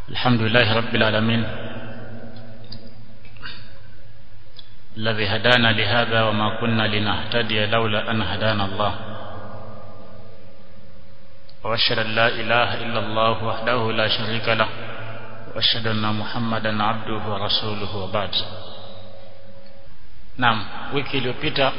الحمد لله رب العالمين الذي هدانا لهذا وما كنا لنهتدي لولا أن هدانا الله وأشهد أن لا إله إلا الله وحده لا شريك له وأشهد أن محمدا عبده ورسوله وبعد Naam, wiki iliyopita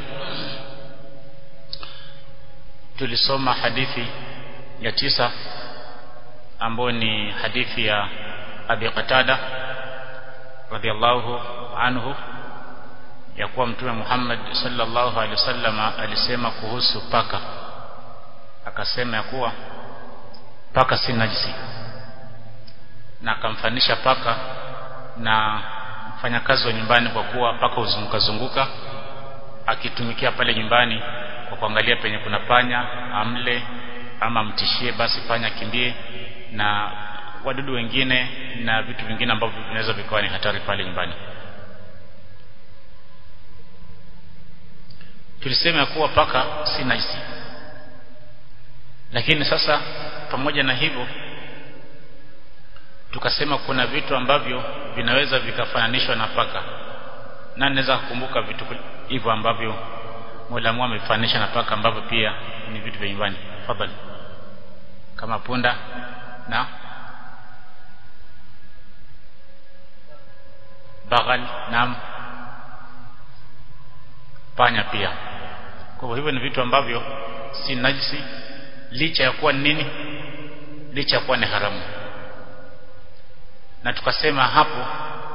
tulisoma hadithi ya tisa ambayo ni hadithi ya Abi Qatada radhiallahu anhu ya kuwa Mtume Muhammad sallallahu alaihi wasallam alisema kuhusu paka, akasema ya kuwa paka si najisi, na akamfanisha paka na mfanyakazi wa nyumbani, kwa kuwa paka huzunguka zunguka akitumikia pale nyumbani kwa kuangalia penye kuna panya amle ama amtishie, basi panya kimbie na wadudu wengine na vitu vingine ambavyo vinaweza vikawa ni hatari pale nyumbani. Tulisema ya kuwa paka si najisi, lakini sasa pamoja na hivyo tukasema kuna vitu ambavyo vinaweza vikafananishwa na paka, na naweza kukumbuka vitu hivyo ambavyo Mola amefananisha na paka ambavyo pia ni vitu vya nyumbani. Fadhali, kama punda na baghal na panya pia. Kwa hivyo ni vitu ambavyo si najisi, licha ya kuwa nini, licha ya kuwa ni haramu. Na tukasema hapo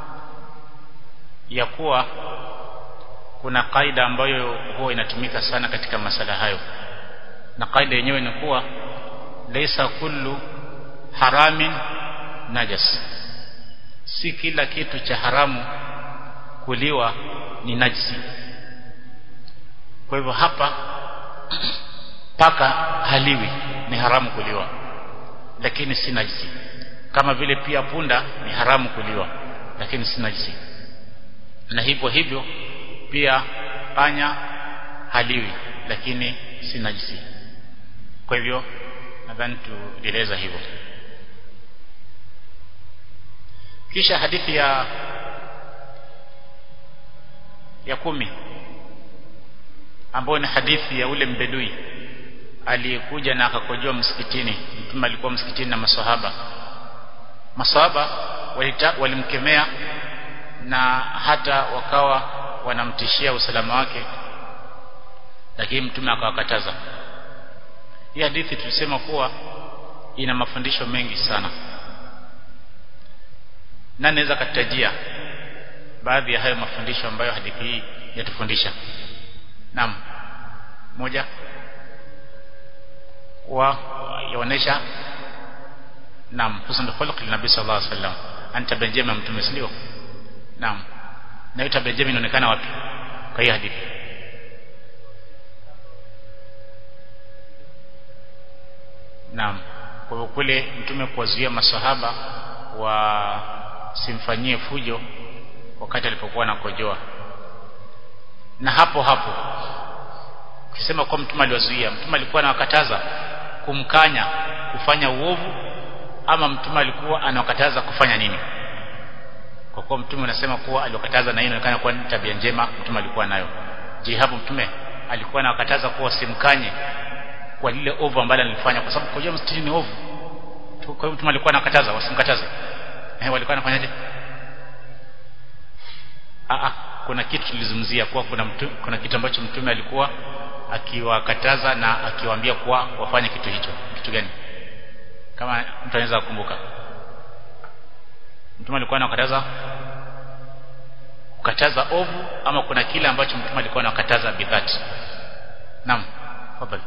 ya kuwa kuna kaida ambayo huwa inatumika sana katika masala hayo, na kaida yenyewe ni kuwa laisa kullu haramin najas, si kila kitu cha haramu kuliwa ni najisi. Kwa hivyo hapa paka haliwi, ni haramu kuliwa, lakini si najisi. Kama vile pia punda ni haramu kuliwa, lakini si najisi, na hivyo hivyo pia panya haliwi, lakini si najisi. Kwa hivyo nadhani tulieleza hivyo. Kisha hadithi ya ya kumi ambayo ni hadithi ya ule mbedui aliyekuja na akakojoa msikitini. Mtume alikuwa msikitini na maswahaba. Maswahaba walimkemea na hata wakawa wanamtishia usalama wake, lakini mtume akawakataza. Hii hadithi tulisema kuwa ina mafundisho mengi sana, na naweza katajia baadhi ya hayo mafundisho ambayo hadithi hii yatufundisha. Naam, moja wa yaonesha naam, husnul khuluq linabii sallallahu alaihi wasallam, anta benjema mtume, si ndio? Naam, na hiyo benjema inaonekana wapi kwa hii hadithi? Naam, kwa kule mtume kuwazuia masahaba wasimfanyie fujo wakati alipokuwa anakojoa, na hapo hapo ukisema kwa mtume aliwazuia, mtume alikuwa anawakataza kumkanya kufanya uovu, ama mtume alikuwa anawakataza kufanya nini? Kwa kuwa mtume unasema kuwa aliwakataza, na hii inaonekana kuwa ni tabia njema mtume alikuwa nayo. Je, hapo mtume alikuwa anawakataza kuwa simkanye kwa lile ovu ambalo alifanya, kwa sababu kukojoa msikitini ni ovu. Kwa hiyo mtume alikuwa anakataza wasimkataze. Eh, walikuwa wanafanyaje? Ah, kuna kitu tulizungumzia kuwa kuna mtu, kuna kitu ambacho mtume alikuwa akiwakataza na akiwaambia kuwa wafanye kitu hicho. Kitu gani? Kama mtu anaweza kukumbuka, mtume alikuwa anakataza kukataza ovu, ama kuna kile ambacho mtume alikuwa anakataza bidhati? Naam, tafadhali.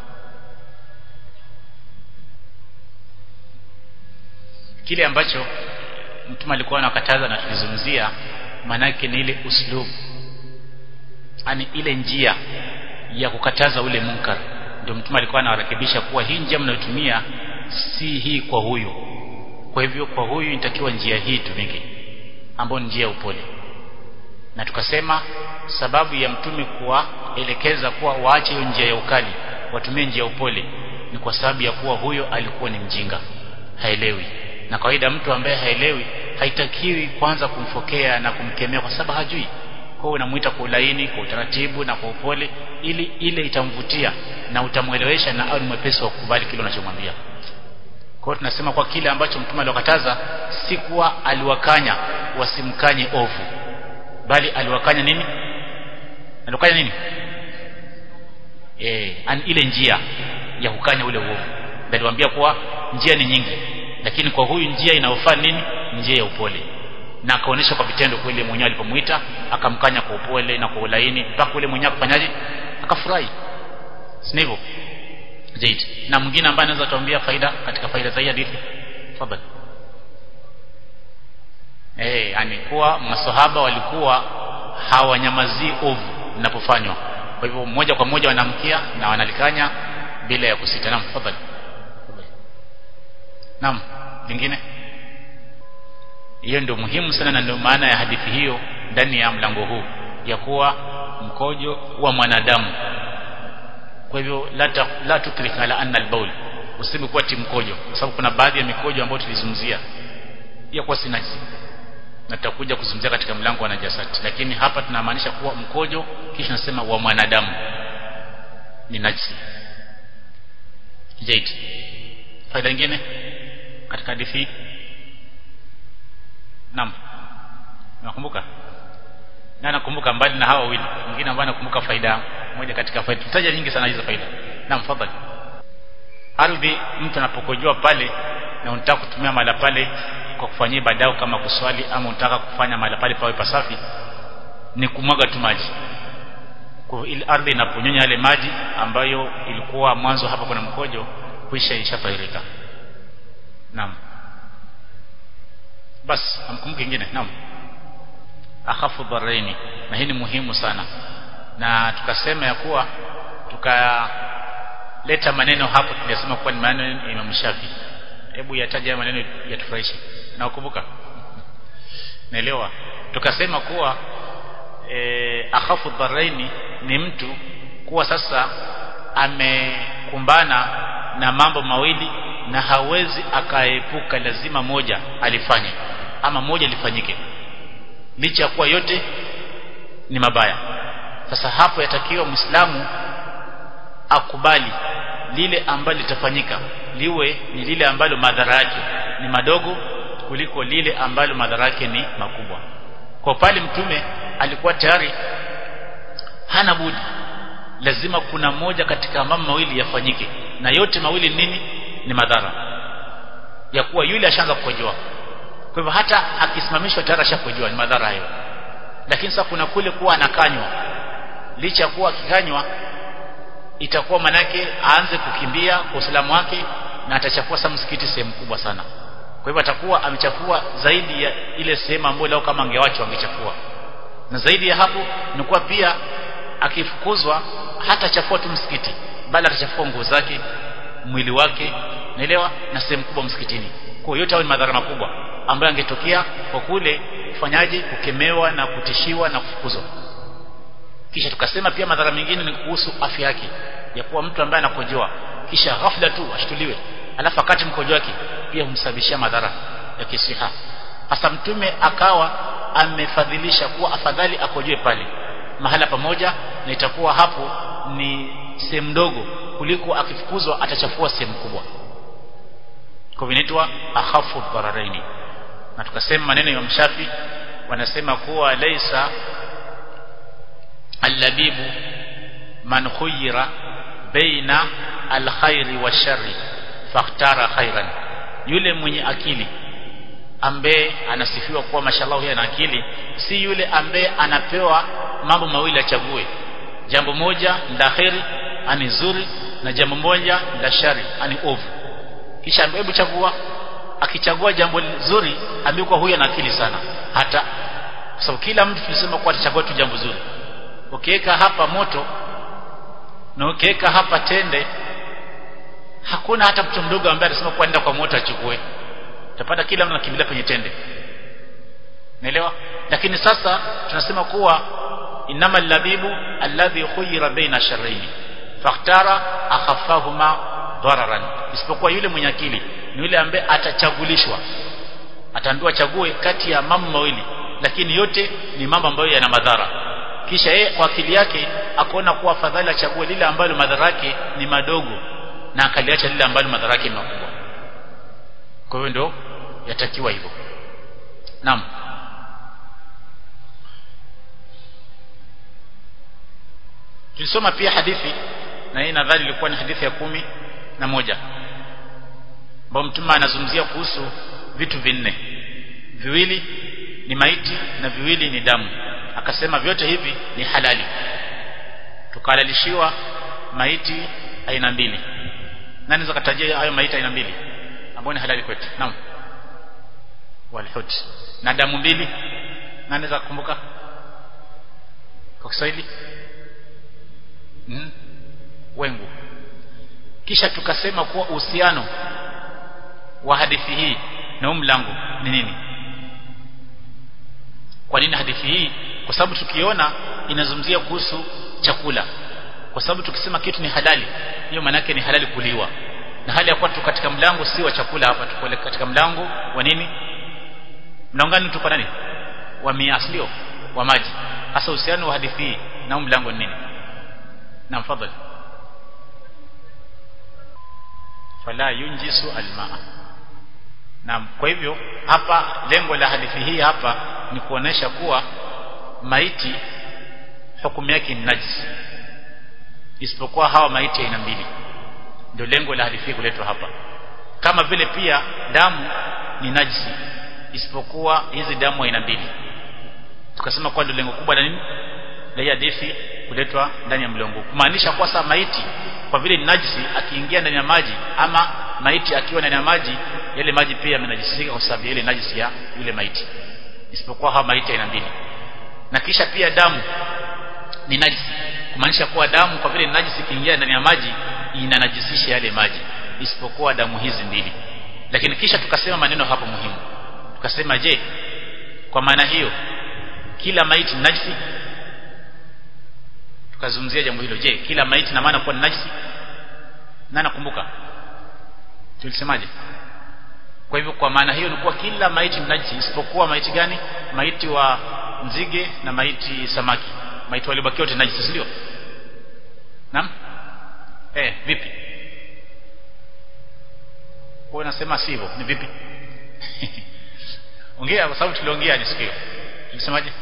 kile ambacho mtume alikuwa anakataza na tulizungumzia, maanake ni ile uslubu, yani ile njia ya kukataza ule munkar. Ndio mtume alikuwa anawarekebisha kuwa hii njia mnayotumia si hii kwa huyu, kwa hivyo kwa huyu inatakiwa njia hii tumike, ambayo ni njia ya upole. Na tukasema sababu ya mtume kuwaelekeza kuwa waache hiyo njia ya ukali, watumie njia ya upole, ni kwa sababu ya kuwa huyo alikuwa ni mjinga, haelewi na kawaida mtu ambaye haelewi haitakiwi kwanza kumfokea na kumkemea kwa sababu hajui kwa hiyo unamuita kwa ulaini kwa utaratibu na kwa upole ili ile itamvutia na utamwelewesha na awe mwepesi wa kukubali kile unachomwambia kwa hiyo tunasema kwa kile ambacho mtume aliwakataza si kuwa aliwakanya wasimkanye ovu bali aliwakanya nini aliwakanya nini eh an ile njia ya kukanya ule uovu aliwaambia kuwa njia ni nyingi lakini kwa huyu njia inayofaa nini njia ya upole na akaonyesha kwa vitendo kweli mwenyewe alipomuita akamkanya kwa upole na kwa ulaini mpaka ule mwenyewe akafanyaje akafurahi si hivyo zaidi na mwingine ambaye anaweza tuambia faida katika faida za hii hadithi tafadhali eh yani kuwa masahaba walikuwa hawanyamazii ovu linapofanywa kwa hivyo moja kwa moja wanamkia na wanalikanya bila ya kusita naam tafadhali naam lingine hiyo ndio muhimu sana na ndio maana ya hadithi hiyo ndani ya mlango huu ya kuwa mkojo wa mwanadamu kwa hivyo la, la tukrika ala anna albaul useme kuwa ti mkojo kwa sababu kuna baadhi ya mikojo ambayo tulizungumzia ya kuwa sinajisi na tutakuja kuzungumzia katika mlango wa najasati lakini hapa tunamaanisha kuwa mkojo kisha nasema wa mwanadamu ni najisi zaidi faida nyingine katika hadithi Naam. Nakumbuka? Na nakumbuka mbali na hawa wawili. Mwingine ambaye nakumbuka faida moja katika faida. Tutaja nyingi sana hizo faida. Naam, fadhali. Ardhi mtu anapokojoa pale na unataka kutumia mala pale kwa kufanyia ibada kama kuswali ama unataka kufanya mala pale pawe pasafi ni kumwaga tu maji. Kwa ile ardhi inaponyonya yale maji ambayo ilikuwa mwanzo hapa kuna mkojo kuisha ishafairika. Naam bas amkumbuke kingine naam akhafu dharaini na hii ni muhimu sana na tukasema ya kuwa tukaleta maneno hapo tulisema kuwa ni maneno ya Imam Shafi hebu yataja maneno yatufurahishe na ukumbuka naelewa tukasema kuwa e, akhafu dharaini ni mtu kuwa sasa amekumbana na mambo mawili na hawezi akaepuka lazima moja alifanye ama moja lifanyike licha ya kuwa yote ni mabaya sasa hapo yatakiwa Muislamu akubali lile ambalo litafanyika liwe ni lile ambalo madhara yake ni madogo kuliko lile ambalo madhara yake ni makubwa kwa pale mtume alikuwa tayari hana budi lazima kuna moja katika mambo mawili yafanyike na yote mawili nini ni madhara ya kuwa yule ashaanza kukojoa kwa hivyo hata akisimamishwa tayari ashakojoa ni madhara hayo lakini sasa kuna kule kuwa anakanywa licha kuwa akikanywa itakuwa manake aanze kukimbia kwa usalama wake na atachafua sa msikiti sehemu kubwa sana kwa hivyo atakuwa amechafua zaidi ya ile sehemu ambayo lao kama angewachwa angechafua na zaidi ya hapo ni kuwa pia akifukuzwa hata chafua tu msikiti bali atachafua nguo zake mwili wake naelewa na sehemu kubwa msikitini kwa yote hayo ni madhara makubwa ambayo angetokea kwa kule kufanyaje kukemewa na kutishiwa na kufukuzwa kisha tukasema pia madhara mengine ni kuhusu afya yake ya kuwa mtu ambaye anakojoa kisha ghafla tu ashtuliwe alafu akati mkojo wake pia humsababishia madhara ya kisiha hasa mtume akawa amefadhilisha kuwa afadhali akojoe pale mahala pamoja na itakuwa hapo ni sehemu ndogo kuliko akifukuzwa atachafua sehemu kubwa kwa vinaitwa akhafu dhararaini na tukasema maneno ya mshafi wanasema kuwa laisa allabibu man khuyira baina alkhairi wa shari fakhtara khairan yule mwenye akili ambaye anasifiwa kuwa mashallah yeye ana akili si yule ambaye anapewa mambo mawili achague jambo moja la kheri ani zuri na jambo moja la shari ani ovu kisha hebu chagua akichagua jambo zuri amekuwa huyo ana akili sana hata kwa sababu kila mtu tulisema kuwa atachagua tu jambo zuri ukiweka hapa moto na ukiweka hapa tende hakuna hata mtu mdogo ambaye anasema kuwa nenda kwa moto achukue utapata kila mtu anakimbilia kwenye tende naelewa lakini sasa tunasema kuwa inama labibu alladhi khuyira baina sharraini fakhtara akhaffahuma dararan isipokuwa yule mwenye akili ni yule ambaye atachagulishwa ataambiwa chague kati ya mambo mawili lakini yote ni mambo ambayo yana madhara kisha yeye kwa akili yake akaona kuwa afadhali achague lile ambalo madhara yake ni madogo na akaliacha lile ambalo madhara yake ni makubwa kwa hiyo ndio yatakiwa hivyo naam tulisoma pia hadithi na hii nadhani ilikuwa ni hadithi ya kumi na moja ambapo mtume anazungumzia kuhusu vitu vinne viwili ni maiti na viwili ni damu akasema vyote hivi ni halali tukahalalishiwa maiti aina mbili nani zakatajia hayo maiti aina mbili ambayo ni halali kwetu naam walhut na damu mbili nani za kukumbuka kwa Kiswahili mm. wengu kisha tukasema kuwa uhusiano wa hadithi hii na huu mlango ni nini kwa nini hadithi hii kwa sababu tukiona inazungumzia kuhusu chakula kwa sababu tukisema kitu ni halali hiyo maana yake ni halali kuliwa na hali ya kuwa tu katika mlango si wa chakula hapa tuko katika mlango wa nini mlango gani tuko nani wa miaslio wa maji hasa uhusiano wa hadithi hii na huu mlango ni nini na mfadhali fala yunjisu almaa na kwa hivyo hapa lengo la hadithi hii hapa ni kuonesha kuwa maiti hukumu yake ni najisi isipokuwa hawa maiti aina mbili ndio lengo la hadithi kuletwa hapa kama vile pia damu ni najisi isipokuwa hizi damu aina mbili tukasema kwa ndio lengo kubwa la nini la hadithi kuletwa ndani ya mlongo kumaanisha kwa sasa maiti kwa vile ni najisi akiingia ndani ya maji ama maiti akiwa ndani ya maji yale maji pia yamenajisika kwa sababu ile najisi ya yule maiti isipokuwa hawa maiti aina mbili na kisha pia damu ni najisi kumaanisha kuwa damu kwa vile ni najisi ikiingia ndani ya maji inanajisisha yale maji isipokuwa damu hizi mbili lakini kisha tukasema maneno hapo muhimu tukasema je kwa maana hiyo kila maiti ni najisi tukazungumzia jambo hilo je kila maiti na maana kuwa ni najisi na nakumbuka tulisemaje kwa hivyo kwa maana hiyo ni kuwa kila maiti ni najisi isipokuwa maiti gani maiti wa nzige na maiti samaki maiti waliobakia wote najisi sio naam eh vipi wewe unasema sivyo ni vipi ongea kwa sababu tuliongea nisikio tulisemaje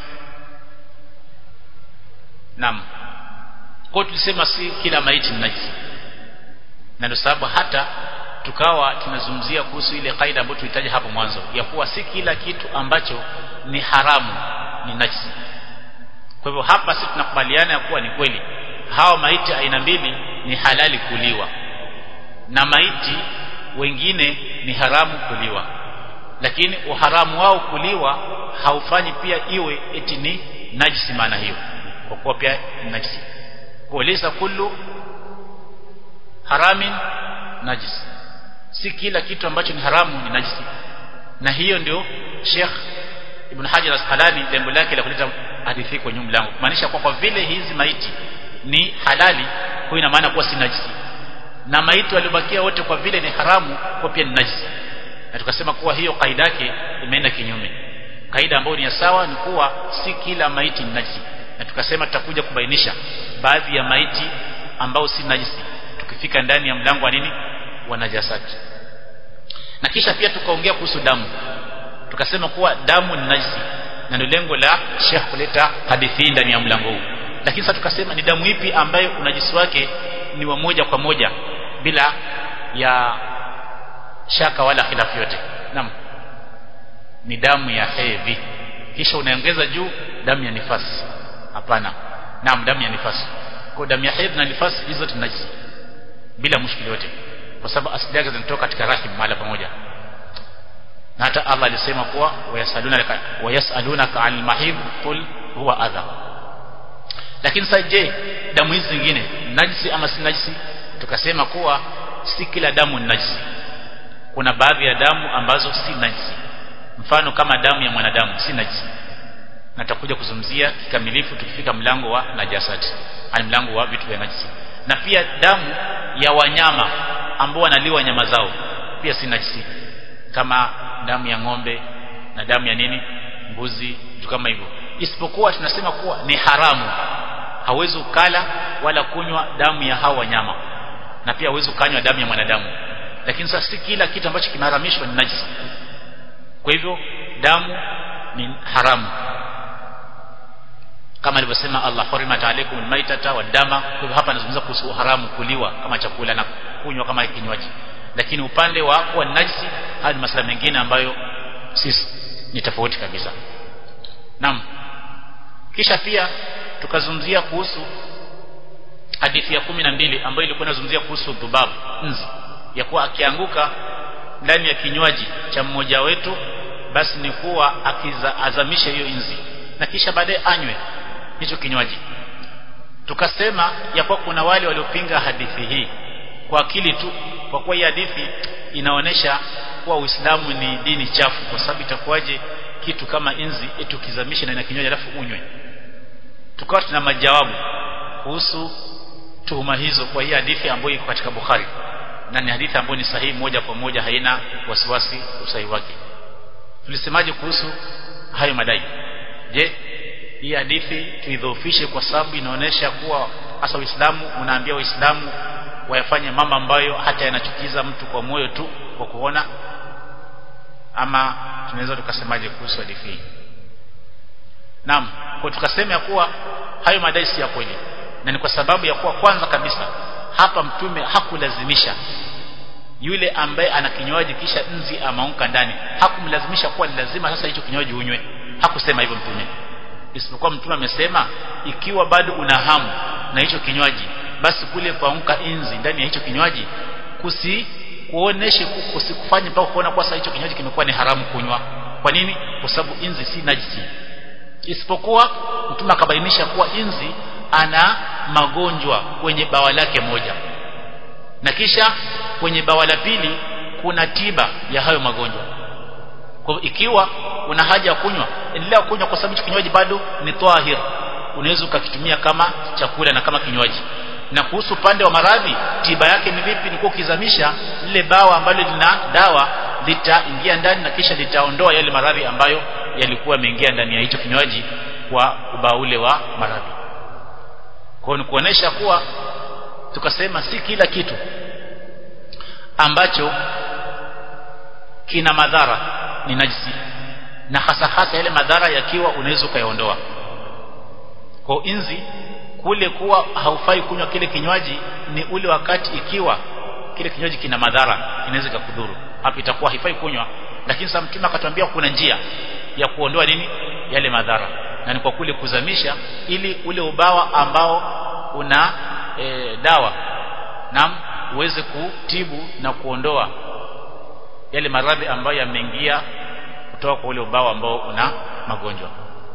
naam kwa tulisema si kila maiti ni najisi na ndio sababu hata tukawa tunazungumzia kuhusu ile kaida ambayo tulitaja hapo mwanzo ya kuwa si kila kitu ambacho ni haramu ni najisi kwa hivyo hapa sisi tunakubaliana ya kuwa ni kweli hawa maiti aina mbili ni halali kuliwa na maiti wengine ni haramu kuliwa lakini uharamu wao kuliwa haufanyi pia iwe eti ni najisi maana hiyo kwa kuwa pia ni najisi kueleza kullu haramin najis si kila kitu ambacho ni haramu ni najisi na hiyo ndio Sheikh Ibn Hajar Asqalani lengo lake la kuleta hadithi kwenye mlango kumaanisha kwa kwa vile hizi maiti ni halali kwa ina maana kuwa si najisi na maiti waliobakia wote kwa vile ni haramu kwa pia ni najisi na tukasema kuwa hiyo kaida yake imeenda kinyume kaida ambayo ni ya sawa ni kuwa si kila maiti ni najisi na tukasema tutakuja kubainisha baadhi ya maiti ambao si najisi tukifika ndani ya mlango wa nini wa najasati na kisha pia tukaongea kuhusu damu tukasema kuwa damu ni najisi na ndio lengo la Sheikh kuleta hadithi ndani ya mlango huu lakini sasa tukasema ni damu ipi ambayo unajisi wake ni wa moja kwa moja bila ya shaka wala khilafu yote naam ni damu ya hedhi kisha unaongeza juu damu ya nifasi hapana naam damu ya nifasi kwa damu ya hedhi na nifasi hizo zote najisi bila mushkili yote kwa sababu asili yake zinatoka katika rahim mahala pamoja na hata Allah alisema kuwa wayasalunaka wayasalunaka anil mahid qul huwa adha lakini sasa je damu hizi zingine najisi ama si najisi tukasema kuwa si kila damu ni najisi kuna baadhi ya damu ambazo si najisi mfano kama damu ya mwanadamu si najisi na tutakuja kuzungumzia kikamilifu tukifika mlango wa najasati ani mlango wa vitu vya najisi na pia damu ya wanyama ambao wanaliwa nyama zao pia si najisi kama damu ya ng'ombe na damu ya nini mbuzi vitu kama hivyo isipokuwa tunasema kuwa ni haramu hawezi ukala wala kunywa damu ya hawa wanyama na pia hawezi ukanywa damu ya mwanadamu lakini sasa si kila kitu ambacho kimeharamishwa ni najisi kwa hivyo damu ni haramu kama alivyosema Allah hurimat alaykum almaitata wadama kwa hivyo hapa anazungumza kuhusu haramu kuliwa kama chakula na kunywa kama kinywaji lakini upande wa kuwa najisi haya ni masuala mengine ambayo sisi ni tofauti kabisa naam kisha pia tukazungumzia kuhusu hadithi ya kumi na mbili ambayo ilikuwa inazungumzia kuhusu dhubabu nzi ya kuwa akianguka ndani ya kinywaji cha mmoja wetu basi ni kuwa akiazamisha hiyo nzi na kisha baadaye anywe hicho kinywaji tukasema ya kuwa kuna wale waliopinga hadithi hii kwa akili tu kwa kuwa hii hadithi inaonyesha kuwa Uislamu ni dini chafu kwa sababu itakuwaje kitu kama inzi eti ukizamisha ndani ya kinywaji alafu unywe tukawa tuna majawabu kuhusu tuhuma hizo kwa hii hadithi ambayo iko katika Bukhari na ni hadithi ambayo ni sahihi moja kwa moja haina wasiwasi usahihi wake tulisemaje kuhusu hayo madai je hii hadithi tuidhoofishe kwa sababu inaonyesha kuwa hasa Uislamu unaambia Waislamu wayafanye mambo ambayo hata yanachukiza mtu kwa moyo tu kwa kuona ama tunaweza tukasemaje kuhusu hadithi hii Naam, kwa tukasema ya kuwa hayo madai si ya kweli. Na ni kwa sababu ya kuwa kwanza kabisa hapa mtume hakulazimisha yule ambaye ana kinywaji kisha nzi amaunka ndani hakumlazimisha kuwa ni lazima sasa hicho kinywaji unywe hakusema hivyo mtume isipokuwa mtume amesema ikiwa bado una hamu na hicho kinywaji basi kule paunka inzi ndani ya hicho kinywaji kusi kuoneshe kusikufanye mpaka kuona kwa sasa hicho kinywaji kimekuwa ni haramu kunywa kwa nini kwa sababu inzi si najisi isipokuwa mtume akabainisha kuwa inzi ana magonjwa kwenye bawa lake moja na kisha kwenye bawa la pili kuna tiba ya hayo magonjwa kwa ikiwa una haja ya kunywa endelea kunywa kwa sababu kinywaji bado ni tahir unaweza ukakitumia kama chakula na kama kinywaji na kuhusu upande wa maradhi tiba yake ni vipi ni kukizamisha lile bawa ambalo lina dawa litaingia ndani na kisha litaondoa yale maradhi ambayo yalikuwa yameingia ndani ya hicho kinywaji kwa ubao ule wa maradhi kwa ni kuonesha kuwa tukasema si kila kitu ambacho kina madhara ni najisi na hasa hasa yale madhara yakiwa unaweza ukayaondoa kwa inzi kule kuwa haufai kunywa kile kinywaji ni ule wakati ikiwa kile kinywaji kina madhara inaweza kukudhuru hapo itakuwa haifai kunywa lakini sasa mtume akatuambia kuna njia ya kuondoa nini yale madhara na ni kwa kule kuzamisha ili ule ubawa ambao una e, dawa na uweze kutibu na kuondoa yale maradhi ambayo yameingia kutoka kwa ule ubawa ambao una magonjwa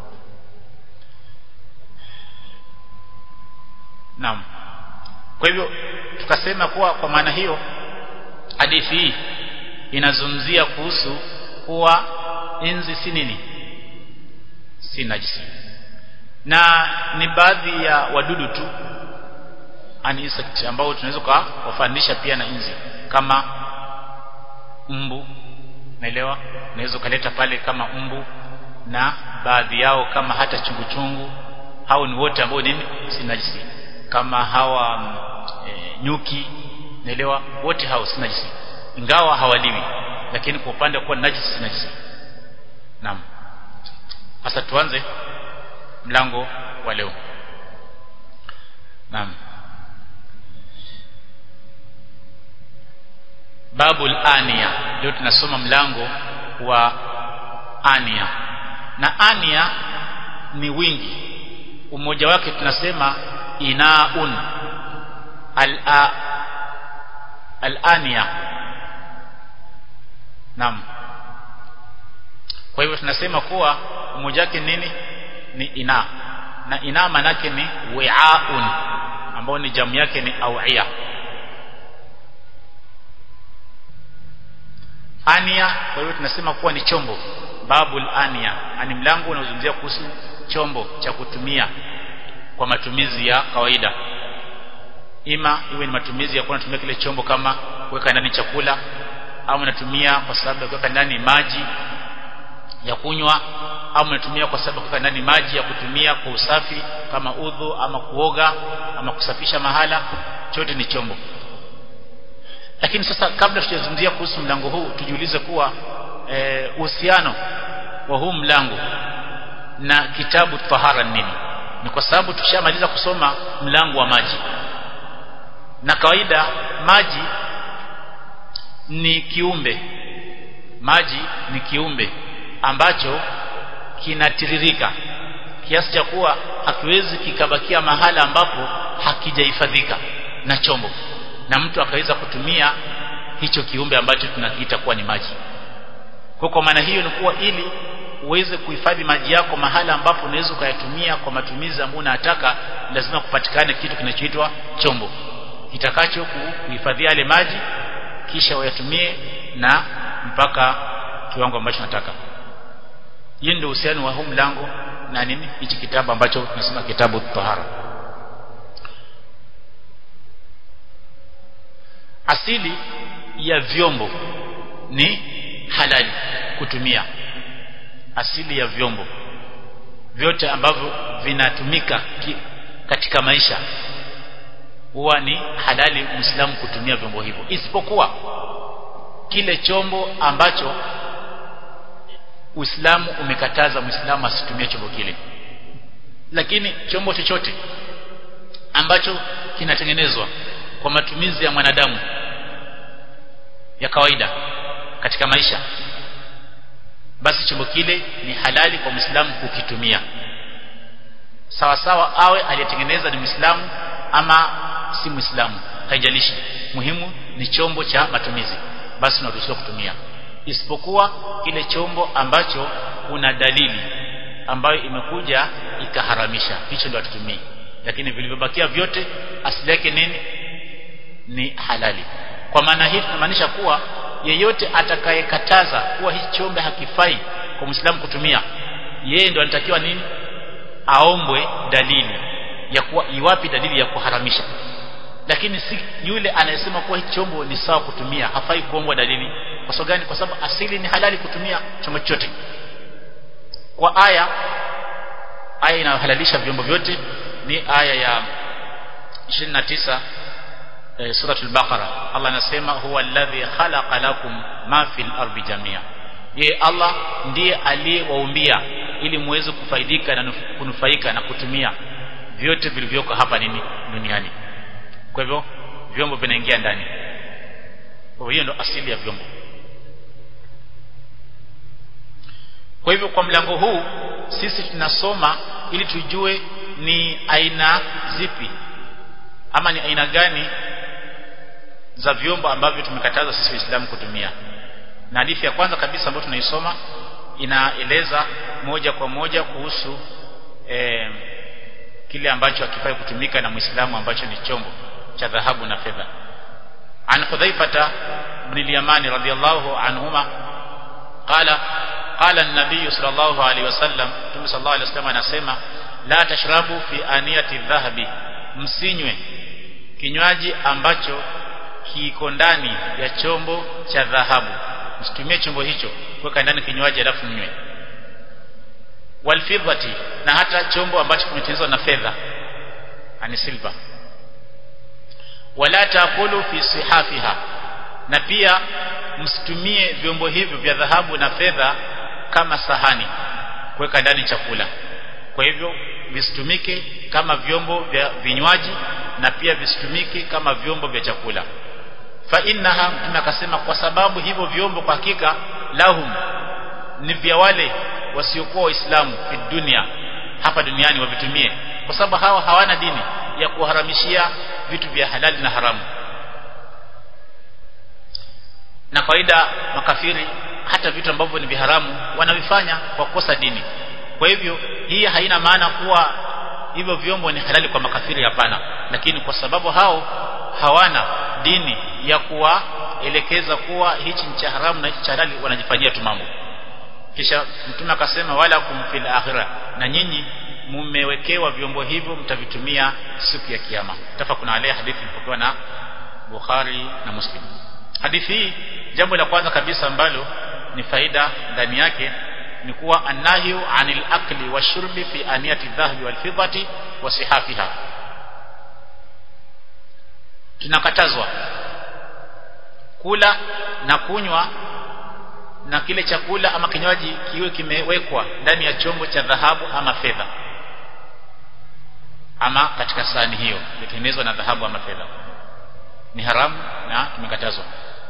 Naam. Kwa hivyo tukasema kuwa kwa maana hiyo hadithi hii inazungumzia kuhusu kuwa inzi si nini? Si najisi. Na ni baadhi ya wadudu tu an insect ambao tunaweza kuwafanisha pia na inzi kama mbu naelewa unaweza kuleta pale kama mbu na baadhi yao kama hata chungu chungu hao ni wote ambao nini si najisi kama hawa e, nyuki naelewa wote hao si najisi ingawa hawaliwi lakini kwa upande wa kuwa najisi si najisi naam sasa tuanze mlango wa leo naam babul ania leo tunasoma mlango wa ania na ania ni wingi umoja wake tunasema inaun al al-ania naam kwa hivyo tunasema kuwa umoja wake nini ni ina na ina manake ni wi'aun ambao ni jamu yake ni awiya ania kwa hivyo tunasema kuwa ni chombo babul ania ani mlango unaozungumzia kuhusu chombo cha kutumia kwa matumizi ya kawaida ima iwe ni matumizi ya kuwa natumia kile chombo kama kuweka ndani chakula au mnatumia kwa sababu ya kuweka ndani maji ya kunywa au mnatumia kwa sababu ya kuweka ndani maji ya kutumia kwa usafi kama udhu ama kuoga ama kusafisha mahala chote ni chombo lakini sasa kabla tujazungumzia kuhusu mlango huu tujiulize kuwa uhusiano e, wa huu mlango na kitabu tahara nini ni kwa sababu tushamaliza kusoma mlango wa maji na kawaida maji ni kiumbe maji ni kiumbe ambacho kinatiririka kiasi cha kuwa hakiwezi kikabakia mahala ambapo hakijahifadhika na chombo na mtu akaweza kutumia hicho kiumbe ambacho tunakiita kuwa ni maji kwa kwa maana hiyo ni kuwa ili uweze kuhifadhi maji yako mahala ambapo unaweza ukayatumia kwa matumizi ambayo unataka lazima kupatikane kitu kinachoitwa chombo kitakacho kuhifadhia yale maji kisha wayatumie na mpaka kiwango ambacho nataka hiyo ndio uhusiano wa huu mlango na nini hichi kitabu ambacho tunasema kitabu tahara asili ya vyombo ni halali kutumia asili ya vyombo vyote ambavyo vinatumika katika maisha huwa ni halali muislamu kutumia vyombo hivyo isipokuwa kile chombo ambacho Uislamu umekataza muislamu asitumie chombo kile lakini chombo chochote ambacho kinatengenezwa kwa matumizi ya mwanadamu ya kawaida katika maisha basi chombo kile ni halali kwa muislamu kukitumia sawa sawa awe aliyetengeneza ni muislamu ama si muislamu haijalishi muhimu ni chombo cha matumizi basi unaruhusiwa kutumia isipokuwa kile chombo ambacho kuna dalili ambayo imekuja ikaharamisha hicho ndio hatutumii lakini vilivyobakia vyote asili yake nini ni halali kwa maana hii tunamaanisha kuwa yeyote atakayekataza kuwa hii chombe hakifai kwa Muislamu kutumia yeye ndo anatakiwa nini aombwe dalili ya kuwa iwapi dalili ya kuharamisha lakini si yule anayesema kuwa hii chombo ni sawa kutumia hafai kuombwa dalili kwa sababu gani kwa sababu asili ni halali kutumia chombo chochote kwa aya aya inayohalalisha vyombo vyote ni aya ya 29 e, suratul baqara Allah anasema huwa alladhi khalaqa lakum ma fil ardi jamia ye Allah ndiye aliyewaumbia ili muweze kufaidika na kunufaika na kutumia vyote vilivyoko hapa nini duniani kwa hivyo vyombo vinaingia ndani kwa hiyo ndo asili ya vyombo kwa hivyo kwa mlango huu sisi tunasoma ili tujue ni aina zipi ama ni aina gani za vyombo ambavyo tumekataza sisi waislamu kutumia na hadithi ya kwanza kabisa ambayo tunaisoma inaeleza moja kwa moja kuhusu eh, kile ambacho hakifai kutumika na muislamu ambacho ni chombo cha dhahabu na fedha an hudhaifata ibn al-yamani radiyallahu anhuma qala qala an-nabiy sallallahu alayhi wasallam tume sallallahu alayhi wasallam anasema la tashrabu fi aniyati dhahabi msinywe kinywaji ambacho kiko ndani ya chombo cha dhahabu msitumie chombo hicho kuweka ndani kinywaji alafu mnywe walfidhati na hata chombo ambacho kimetengenezwa na fedha ani silver wala taakulu fi sihafiha na pia msitumie vyombo hivyo vya dhahabu na fedha kama sahani kuweka ndani chakula kwa hivyo visitumike kama vyombo vya vinywaji na pia visitumike kama vyombo vya chakula fa innaha mtume akasema kwa sababu hivyo vyombo kwa hakika lahum ni vya wale wasiokuwa waislamu fi dunia hapa duniani wavitumie kwa sababu hawa hawana dini ya kuharamishia vitu vya halali na haramu na kawaida makafiri hata vitu ambavyo ni viharamu wanavifanya kwa kukosa dini kwa hivyo hii haina maana kuwa hivyo vyombo ni halali kwa makafiri hapana lakini kwa sababu hao hawana dini ya kuwaelekeza kuwa hichi ni cha haramu na hichi cha halali wanajifanyia tu mambo kisha mtume akasema wala kumfil akhirah na nyinyi mumewekewa vyombo hivyo mtavitumia siku ya kiyama tafakuna alayhi hadithi ilipokuwa na Bukhari na Muslim hadithi hii jambo la kwanza kabisa ambalo ni faida ndani yake ni kuwa annahyu anil akli washurbi fi aniyati dhahabi wal fiddati wa sihafiha tunakatazwa kula na kunywa na kile chakula ama kinywaji kiwe kimewekwa ndani ya chombo cha dhahabu ama fedha ama katika sahani hiyo iliyotengenezwa na dhahabu ama fedha ni haramu na kimekatazwa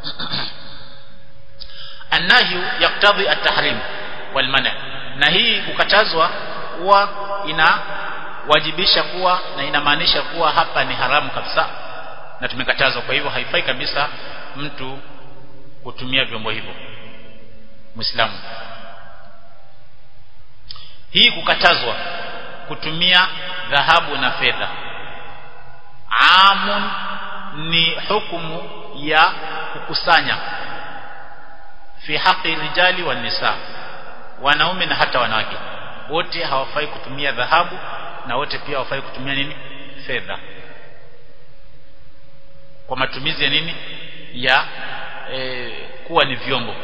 annahyu yaktadhi at-tahrim wal mana na hii kukatazwa huwa inawajibisha kuwa na inamaanisha kuwa hapa ni haramu kabisa na tumekatazwa kwa hivyo haifai kabisa mtu kutumia vyombo hivyo muislamu hii kukatazwa kutumia dhahabu na fedha amun ni hukumu ya kukusanya fi haqi rijali wa nisa wanaume na hata wanawake wote hawafai kutumia dhahabu na wote pia hawafai kutumia nini fedha kwa matumizi ya nini ya e, kuwa ni vyombo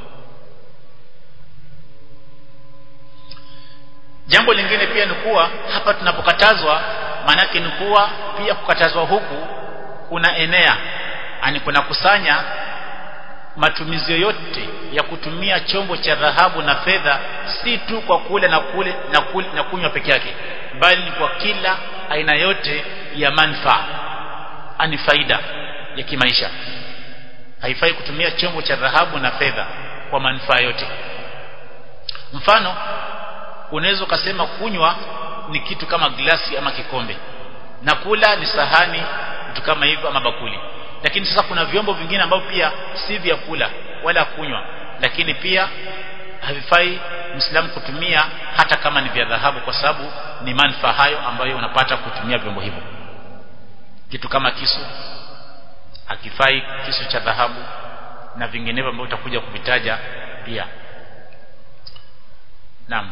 jambo lingine pia ni kuwa hapa tunapokatazwa maanake ni kuwa pia kukatazwa huku kuna enea ani kuna kusanya matumizi yoyote ya kutumia chombo cha dhahabu na fedha si tu kwa kule na kule na, kule, na kunywa peke yake bali ni kwa kila aina yote ya manfaa ani faida ya kimaisha haifai kutumia chombo cha dhahabu na fedha kwa manufaa yote mfano unaweza ukasema kunywa ni kitu kama glasi ama kikombe na kula ni sahani vitu kama hivyo ama bakuli lakini sasa kuna vyombo vingine ambavyo pia si vya kula wala kunywa lakini pia havifai Muislamu kutumia hata kama ni vya dhahabu kwa sababu ni manufaa hayo ambayo unapata kutumia vyombo hivyo kitu kama kisu hakifai kisu cha dhahabu na vinginevyo ambavyo utakuja kuvitaja pia naam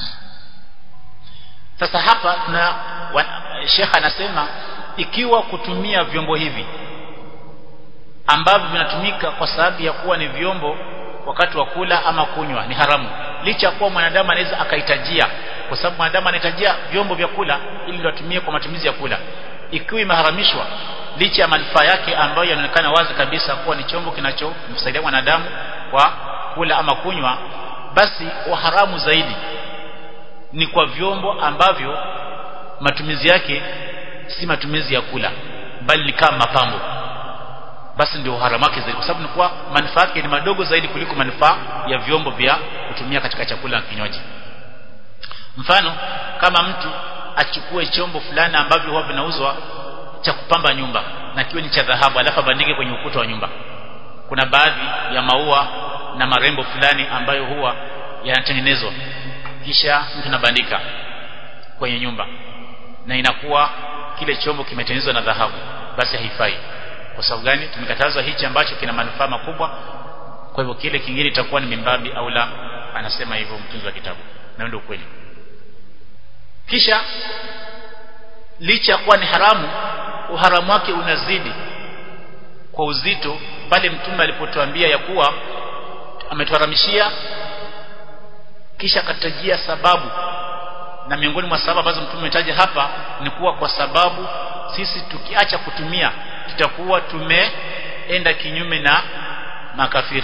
sasa hapa na Sheikh anasema ikiwa kutumia vyombo hivi ambavyo vinatumika kwa sababu ya kuwa ni vyombo wakati wa kula ama kunywa ni haramu licha ya kuwa mwanadamu anaweza akahitajia kwa sababu mwanadamu anahitajia vyombo vya kula ili ndio atumie kwa matumizi ya kula ikiwa imeharamishwa licha ya manufaa yake ambayo yanaonekana wazi kabisa kuwa ni chombo kinachomsaidia mwanadamu kwa kula ama kunywa basi uharamu zaidi ni kwa vyombo ambavyo matumizi yake si matumizi ya kula bali ni kama mapambo basi ndio uharamu wake zaidi kwa sababu ni kuwa manufaa yake ni madogo zaidi kuliko manufaa ya vyombo vya kutumia katika chakula na kinywaji mfano kama mtu achukue chombo fulani ambavyo huwa vinauzwa cha kupamba nyumba na kiwe ni cha dhahabu alafu abandike kwenye ukuta wa nyumba kuna baadhi ya maua na marembo fulani ambayo huwa yanatengenezwa kisha mtu anabandika kwenye nyumba na inakuwa kile chombo kimetengenezwa na dhahabu basi haifai kwa sababu gani tumekatazwa hichi ambacho kina manufaa makubwa kwa hivyo kile kingine itakuwa ni mimbabi au la anasema hivyo mtunzi wa kitabu na ndio kweli kisha licha kuwa ni haramu uharamu wake unazidi kwa uzito pale mtume alipotuambia ya kuwa ametuharamishia kisha akatajia sababu na miongoni mwa sababu ambazo mtume ametaja hapa ni kuwa kwa sababu sisi tukiacha kutumia tutakuwa tumeenda kinyume na makafiri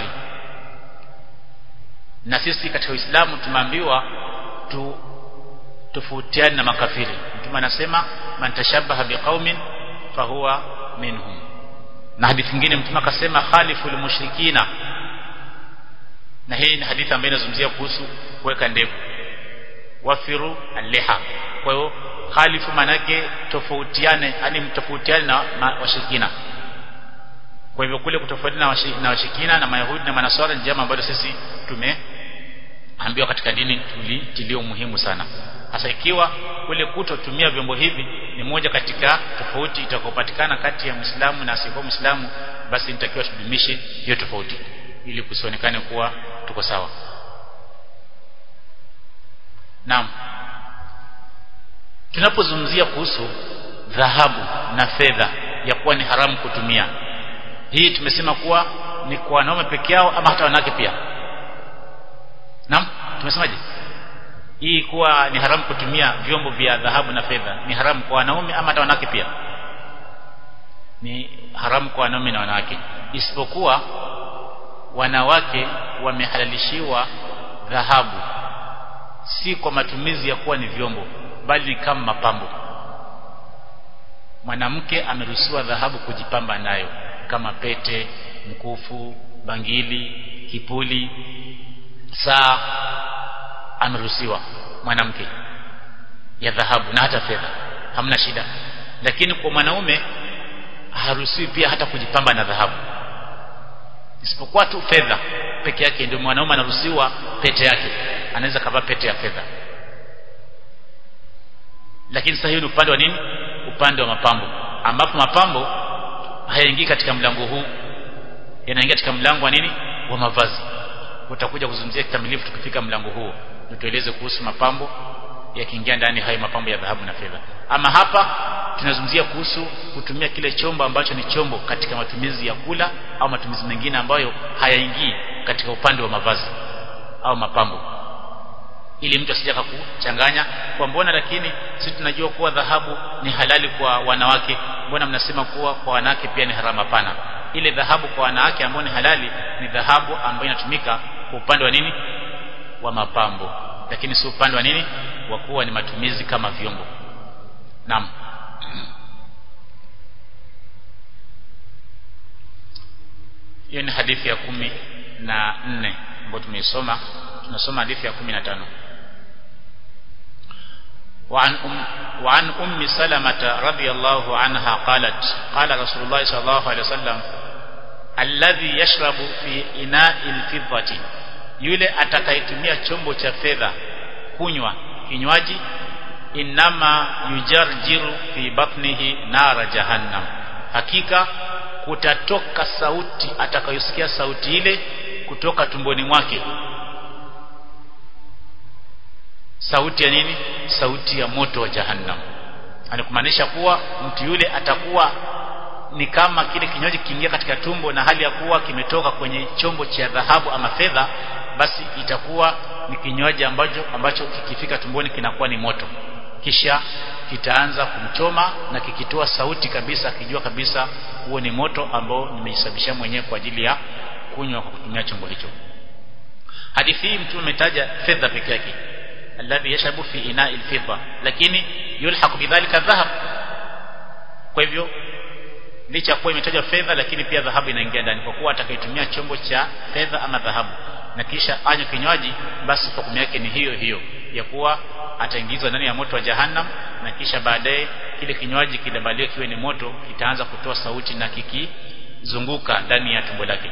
na sisi katika Uislamu tumeambiwa tu tofautiane na makafiri mtume anasema man tashabaha biqaumin fahuwa minhum na hadithi nyingine mtume akasema khaliful mushrikina na hii ni hadithi ambayo inazungumzia kuhusu kuweka ndevu wafiru aliha kwa hiyo khalifu manake tofautiane yani mtofautiane na washirikina kwa hivyo kule kutofautiana na washirikina na mayahudi na manaswara ni jambo ambalo sisi tumeambiwa katika dini tulitilio muhimu sana hasa ikiwa kule kutotumia vyombo hivi ni moja katika tofauti itakayopatikana kati ya Muislamu na asiyekuwa Muislamu basi nitakiwa tudumishe hiyo tofauti ili kusionekane kuwa tuko sawa Naam tunapozungumzia kuhusu dhahabu na fedha ya kuwa ni haramu kutumia hii tumesema kuwa ni kwa wanaume peke yao ama hata wanawake pia naam tumesemaje hii kuwa ni haramu kutumia vyombo vya dhahabu na fedha ni haramu kwa wanaume ama hata wanawake pia ni haramu kwa wanaume na wanawake isipokuwa wanawake wamehalalishiwa dhahabu si kwa matumizi ya kuwa ni vyombo bali ni kama mapambo mwanamke ameruhusiwa dhahabu kujipamba nayo kama pete mkufu bangili kipuli saa ameruhusiwa mwanamke ya dhahabu na hata fedha hamna shida lakini kwa mwanaume haruhusiwi pia hata kujipamba na dhahabu isipokuwa tu fedha peke yake ndio mwanaume anaruhusiwa pete yake anaweza kavaa pete ya fedha lakini sasa hiyo ni upande wa nini upande wa mapambo ambapo mapambo hayaingii katika mlango huu yanaingia katika mlango wa nini wa mavazi utakuja kuzungumzia kikamilifu tukifika mlango huo tueleze kuhusu mapambo yakiingia ndani hayo mapambo ya dhahabu na fedha ama hapa tunazungumzia kuhusu kutumia kile chombo ambacho ni chombo katika matumizi ya kula au matumizi mengine ambayo hayaingii katika upande wa mavazi au mapambo ili mtu asije kuchanganya kwa mbona lakini sisi tunajua kuwa dhahabu ni halali kwa wanawake mbona mnasema kuwa kwa wanawake pia ni haramu hapana ile dhahabu kwa wanawake ambayo ni halali ni dhahabu ambayo inatumika kwa upande wa nini wa mapambo lakini si upande wa nini wa kuwa ni matumizi kama vyombo naam hiyo ni hadithi ya kumi na nne ambayo tumeisoma tunasoma hadithi ya kumi na tano وعن أم, وعن أم سلمة رضي الله عنها قالت قال رسول الله صلى الله عليه وسلم الذي يشرب في إناء الفضة yule atakayetumia chombo cha fedha kunywa kinywaji inama yujarjiru fi batnihi nara jahannam hakika kutatoka sauti atakayosikia sauti ile kutoka tumboni mwake sauti ya nini sauti ya moto wa jahannam anakumaanisha kuwa mtu yule atakuwa ni kama kile kinywaji kiingia katika tumbo na hali ya kuwa kimetoka kwenye chombo cha dhahabu ama fedha basi itakuwa ni kinywaji ambacho ambacho kikifika tumboni kinakuwa ni moto kisha kitaanza kumchoma na kikitoa sauti kabisa akijua kabisa huo ni moto ambao nimejisababisha mwenyewe kwa ajili ya kunywa kwa kutumia chombo hicho hadithi hii mtume ametaja fedha peke yake alladhi yashabu fi ina'i al-fidda lakini yulhaq bidhalika dhahab kwa hivyo licha kuwa imetajwa fedha lakini pia dhahabu inaingia ndani kwa kuwa atakayetumia chombo cha fedha ama dhahabu na kisha anywe kinywaji basi hukumu yake ni hiyo hiyo ya kuwa ataingizwa ndani ya moto wa jahannam na kisha baadaye kile kinywaji kidabaliwe kiwe ni moto kitaanza kutoa sauti na kikizunguka ndani ya tumbo lake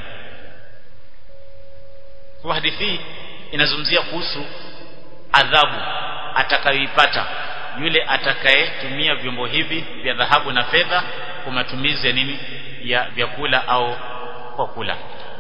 kwa hadithi inazungumzia kuhusu adhabu atakayoipata yule atakayetumia vyombo hivi vya dhahabu na fedha kwa matumizi ya nini ya vyakula au kwa kula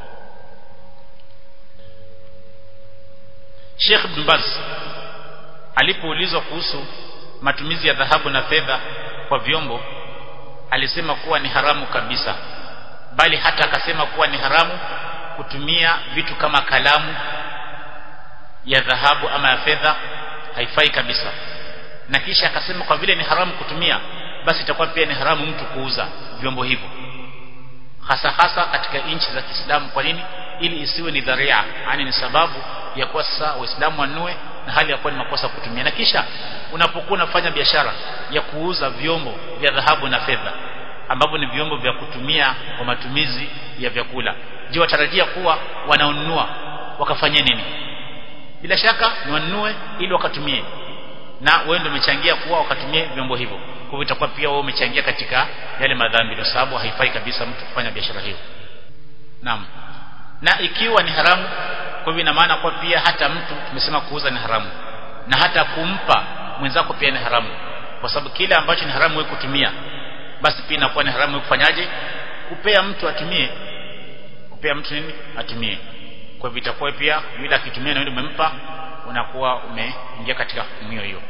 Sheikh Ibn Baz alipoulizwa kuhusu matumizi ya dhahabu na fedha kwa vyombo alisema kuwa ni haramu kabisa bali hata akasema kuwa ni haramu kutumia vitu kama kalamu ya dhahabu ama ya fedha haifai kabisa na kisha akasema kwa vile ni haramu kutumia basi itakuwa pia ni haramu mtu kuuza vyombo hivyo hasa hasa katika nchi za Kiislamu kwa nini ili isiwe ni dharia yani ni sababu ya kuwa sasa waislamu wanue na hali ya kuwa ni makosa kutumia na kisha unapokuwa unafanya biashara ya kuuza vyombo vya dhahabu na fedha ambavyo ni vyombo vya kutumia kwa matumizi ya vyakula je watarajia kuwa wanaonunua wakafanya nini bila shaka ni wanunue ili wakatumie na wewe ndio umechangia kuwa wakatumie vyombo hivyo kwa hivyo itakuwa pia wewe umechangia katika yale madhambi kwa sababu haifai kabisa mtu kufanya biashara hiyo naam na ikiwa ni haramu kwa hivyo ina maana kwa pia hata mtu tumesema kuuza ni haramu na hata kumpa mwenzako pia ni haramu kwa sababu kile ambacho ni haramu wewe kutumia basi pia inakuwa ni haramu wewe kufanyaje kupea mtu atumie kupea mtu nini atumie kwa hivyo itakuwa pia yule akitumia na yule umempa unakuwa umeingia katika hukumu hiyo hiyo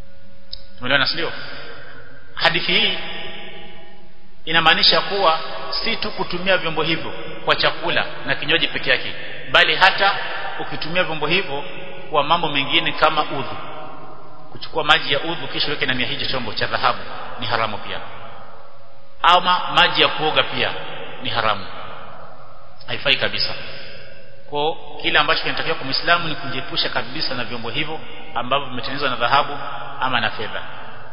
tumeelewana sio hadithi hii inamaanisha kuwa si tu kutumia vyombo hivyo kwa chakula na kinywaji peke yake bali hata ukitumia vyombo hivyo kwa mambo mengine kama udhu kuchukua maji ya udhu kisha weke ndani ya hicho chombo cha dhahabu ni haramu pia ama maji ya kuoga pia ni haramu haifai kabisa kwa kile ambacho kinatakiwa kwa Muislamu ni kujiepusha kabisa na vyombo hivyo ambavyo vimetengenezwa na dhahabu ama na fedha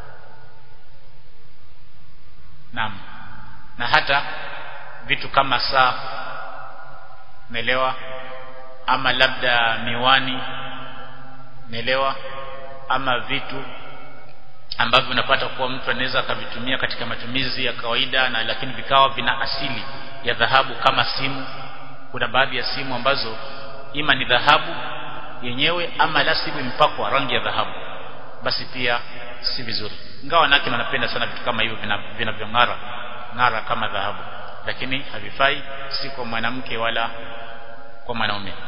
naam na hata vitu kama saa naelewa ama labda miwani naelewa ama vitu ambavyo unapata kuwa mtu anaweza akavitumia katika matumizi ya kawaida na lakini vikawa vina asili ya dhahabu kama simu kuna baadhi ya simu ambazo ima ni dhahabu yenyewe ama la sivyo impakwa rangi ya dhahabu basi pia si vizuri ingawa wanawake wanapenda sana vitu kama hivyo vinavyong'ara ng'ara kama dhahabu lakini havifai si kwa mwanamke wala kwa mwanaume